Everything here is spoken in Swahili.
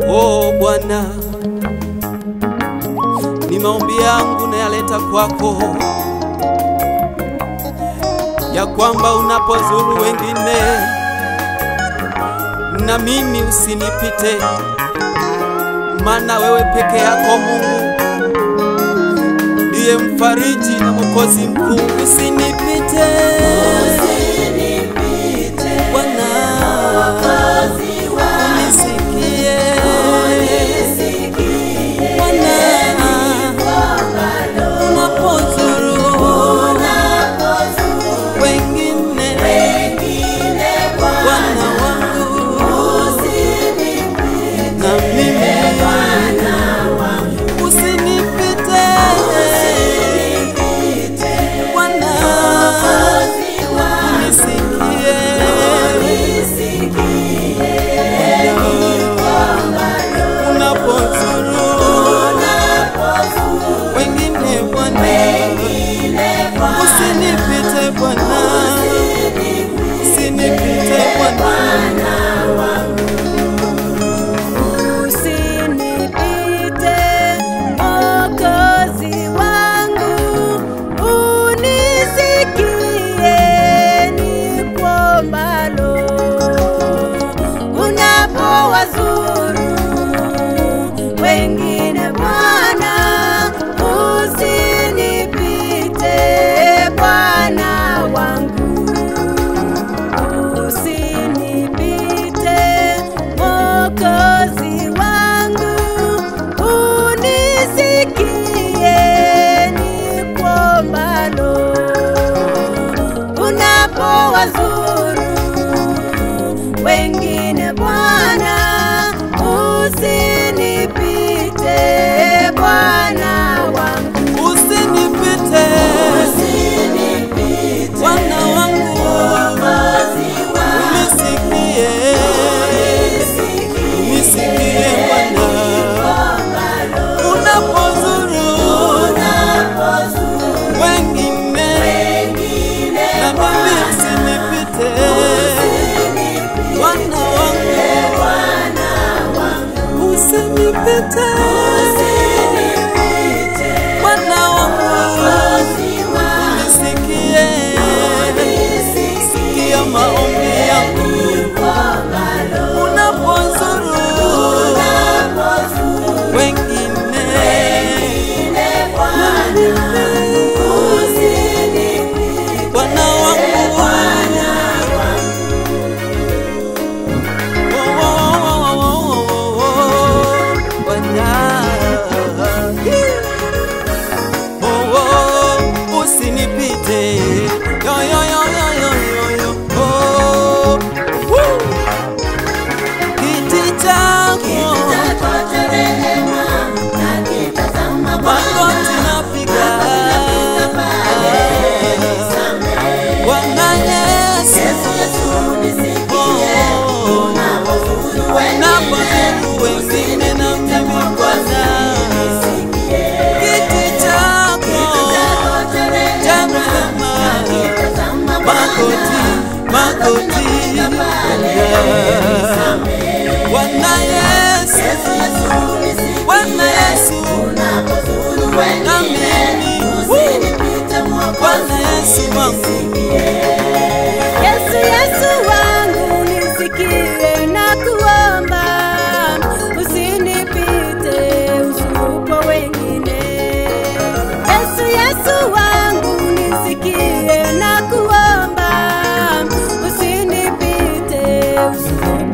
Oh Bwana, ni maombi yangu nayaleta kwako, ya kwamba unapozuru wengine na mimi usinipite, maana wewe peke yako Mungu ndiye mfariji na mwokozi mkuu. Usinipite Bwana, unisikie Bwana, unapozuru wengine, Bwana wangu na mimi usinipite Bwana, unisikie unapozuru wengine Bwana, usinipite Bwana, usinipite Bwana. Usinipite Mwokozi wangu, unisikie nikuombalo. Unapowazuru wengine Bwana, usinipite Bwana wangu. Usinipite Mwokozi wangu, unisikie nikuombalo. Unapowazuru wengine Bwana, usinipite Bwana wangu. Usinipite Bwana wangu, unisikie, unisikie Bwana, unapozuru wengine na mimi usinipite Bwana wangu, usinipite Bwana wangu Nisikie, sikia maombi yangu unapozuru wengine Bwana wangu Oh, oh, oh, oh, oh, Bwana Oh, oh, usinipite yo yo yo yo yo yo yo oh, woo. kiti chako magoti napiga Bwana Yesu oh, napozuru wengine na mimi Bwana kiti chako cha rehema magoti magoti Bwana Yesu Bwana Yesu na mimi Bwana Yesu wangu Yesu, Yesu wangu nisikie na kuomba, usinipite usupo wengine. Yesu, Yesu wangu nisikie na kuomba, usinipite usupo